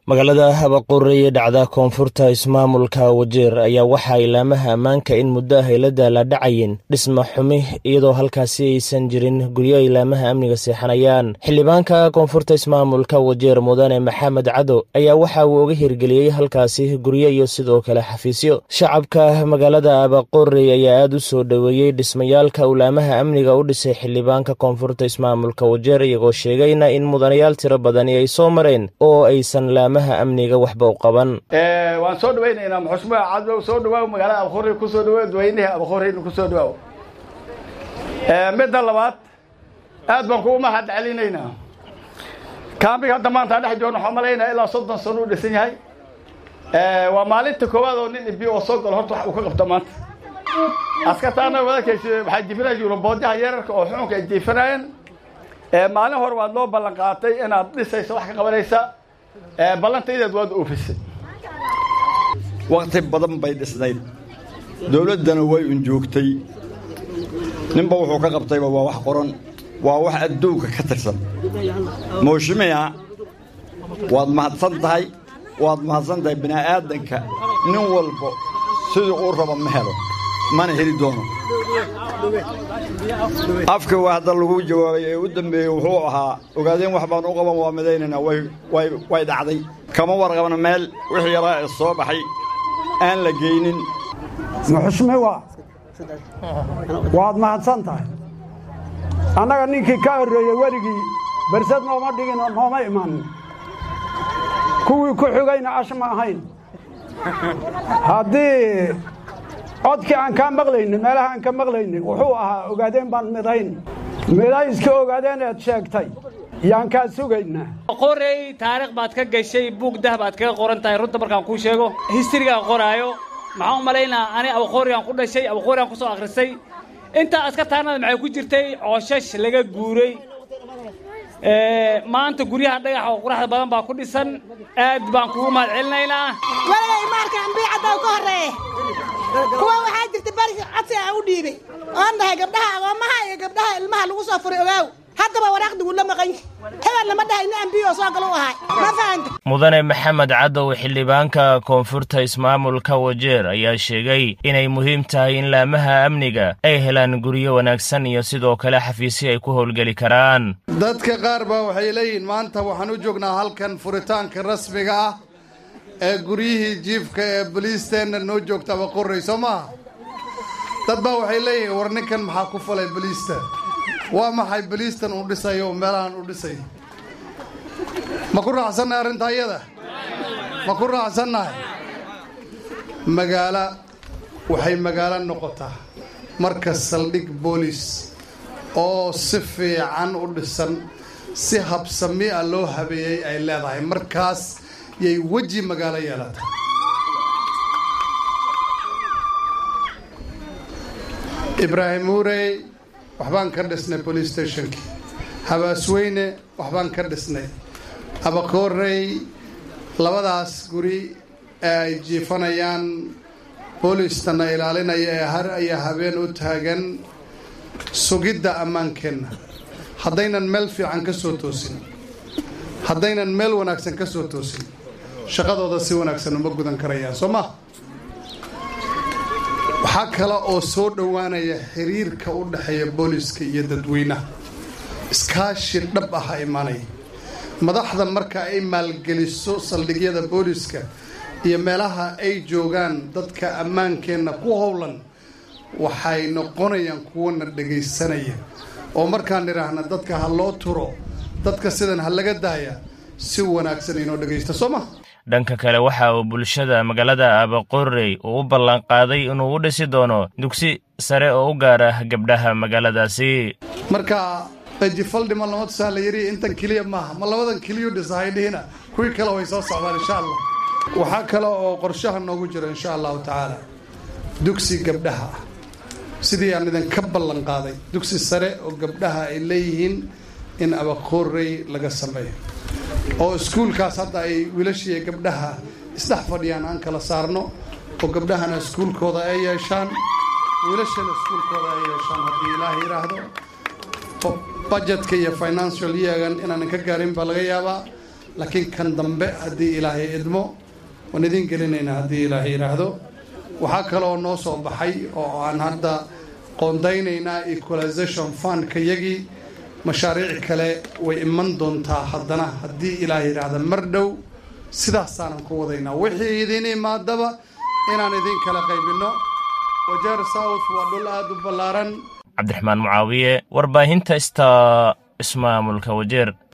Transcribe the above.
magaalada habaqore ee dhacda koonfurta ismaamulka wajeer ayaa waxaa ilaamaha ammaanka in muddo ah ay la daalaadhacayeen dhisma xumi iyadoo halkaasi aysan jirin guryo ilaamaha amniga seexanayaan xildhibaanka koonfurta ismaamulka wajeer mudane maxamed cado ayaa waxa uu uga hirgeliyey halkaasi guryo iyo sidoo kale xafiisyo shacabka magaalada habaqore ayaa aad u soo dhoweeyey dhismayaalka ulaamaha amniga u dhisay xildhibaanka koonfurta ismaamulka wajeer iyagoo sheegayna in mudanayaal tiro badani ay soo mareen oo aysan amniga waxba u qaban waan soo dhawaynaynaa muxushmaa cadlow soo dhawaaw magaalada abkhori kusoo dhawow dadweynaha abkhorina kusoo dhawaaw midda labaad aad baan kugu mahad celinaynaa kaambiga hadda maanta dhex joogna waxaan malaynaya ilaa soddon sano u dhisan yahay waa maalinta koowaad oo nin ibi oo soo galo horta wax uu ka qabto maanta askartaana wadakaysi waxaa jiifinaya yuruboodyaha yararka oo xukunka ay jiifinaayeen maalin hore waad loo ballan qaatay inaad dhisaysa wax ka qabanaysa ballantaydeed waad oofisay wakhti badan bay dhisnayd dawladdana way un joogtay ninba wuxuu ka qabtayba waa wax qoran waa wax adduunka ka tirsan mooshimiya waad mahadsan tahay waad mahadsan tahay bini'aadanka nin walba siduu uu rabo ma helo mana heli doono afka waa hadda lagu jawaabay ee u dambeeyey wuxuu ahaa ogaadeen wax baan u qaban waa midaynaynaa way dhacday kama warqabna meel wixii yaraa ee soo baxay aan la geynin muxushmiwa waad mahadsan tahay annaga ninkii ka horreeyey weligii bersad nooma dhigin oo nooma imanin kuwii ku xigayna ash ma ahayn haddii codkii aan kaa maqlaynin meelaha aan ka maqlaynin wuxuu ahaa ogaadeen baan midayn midayska ogaadeen eed sheegtay yaan kaa sugaynaa qorey taariikh baad ka gashay buug dah baad kaga qoran tahay runta markaan kuu sheego histirigaan qoraayo maxaan u malaynaa ani abaqoorigaan ku dhashay abaqoorigaan ku soo akhrisay intaa askartaanada maxay ku jirtay cooshash laga guuray maanta guryaha dhagaxa oo quraxda badan baa ku dhisan aad baan kugu mahad celinaynaa waligay maarka ambiicadda ka horreeye kuwa waxaa jirta bari codsi aan u dhiibay oon dhahay gabdhaha agoomaha iyo gabdhaha ilmaha lagu soo furay ogaaw haddaba waraaqdigu la maqan yahay hebel lama dhahay nin ambiyo soo galo u ahay ma fahanta mudane maxamed cadow xildhibaanka koonfurta ismaamulka wajeer ayaa sheegay inay muhiim tahay in laamaha amniga ay helaan guryo wanaagsan iyo sidoo kale xafiisyo ay ku howlgeli karaan dadka qaar baa waxay leeyihiin maanta waxaan u joognaa halkan furitaanka rasmiga ah ee guryihii jiifka ee boliisteenna noo joogta abaqorrey soo maaha dad baa waxay leeyihiin war ninkan maxaa ku falay boliista waa maxay boliistan uu dhisayo oo meelahan u dhisay ma ku raacsannahay arrintaa iyada ma ku raacsannahay magaalo waxay magaalo noqotaa marka saldhig boolis oo si fiican u dhisan si habsami a loo habeeyey ay leedahay markaas yay weji magaalo yeelata ibraahim uurey waxbaan ka dhisnay police stationkii habaasweyne waxbaan ka dhisnay abakoorey labadaas guri ee ay jiifanayaan boolistana ilaalinaya ee har iyo habeen u taagan sugidda ammaankeenna haddaynan meel fiican ka soo toosin haddaynan meel wanaagsan ka soo toosin shaqadooda si wanaagsan uma gudan karayaan soo ma waxaa kale oo soo dhowaanaya xiriirka u dhexeeya booliska iyo dadweynaha iskaashi dhab ah imanaya madaxda marka ay maalgeliso saldhigyada booliska iyo meelaha ay joogaan dadka ammaankeenna ku howlan waxay noqonayaan kuwana dhagaysanaya oo markaan idhaahna dadka ha loo turo dadka sidan ha laga daaya si wanaagsan inoo dhagaysta soo ma dhanka kale waxa uu bulshada magaalada abaqorey uu u ballanqaaday inuu u dhisi doono dugsi sare oo u gaara gabdhaha magaaladaasi marka dajifaldhi ma lama tusaa la yidhi intan keliya maaha ma labadan keliyu dhisahay dhihina kuwii kale way soo socdaan insha allah waxaa kale oo qorshaha noogu jiro insha allahu tacaala dugsi gabdhaha ah sidii aan idinka ballan qaaday dugsi sare oo gabdhaha ay leeyihiin in abaqorey laga sameeyo oo iskuulkaas hadda ay wiilashiiyo gabdhaha isdhex fadhiyaan aan kala saarno oo gabdhahana iskuulkooda ay yeeshaan wiilashana iskuulkooda ay yeeshaan haddii ilaah yidhaahdo budgetka iyo financial yeagan inaanan ka gaarin baa laga yaabaa laakiin kan dambe haddii ilaahay idmo waan idiin gelinaynaa haddii ilaahay yidhaahdo waxaa kaloo noo soo baxay oo aan hadda qoondaynaynaa equalization fundka yagii mashaariic kale way iman doontaa haddana haddii ilaahay yidhaahda mar dhow sidaasaanan ku wadaynaa wixii idiin imaadaba inaan idiin kala qaybinno wajeer south waa dhul aada u ballaaran cabdiraxmaan mucaawiye warbaahinta ista ismaamulka wajeer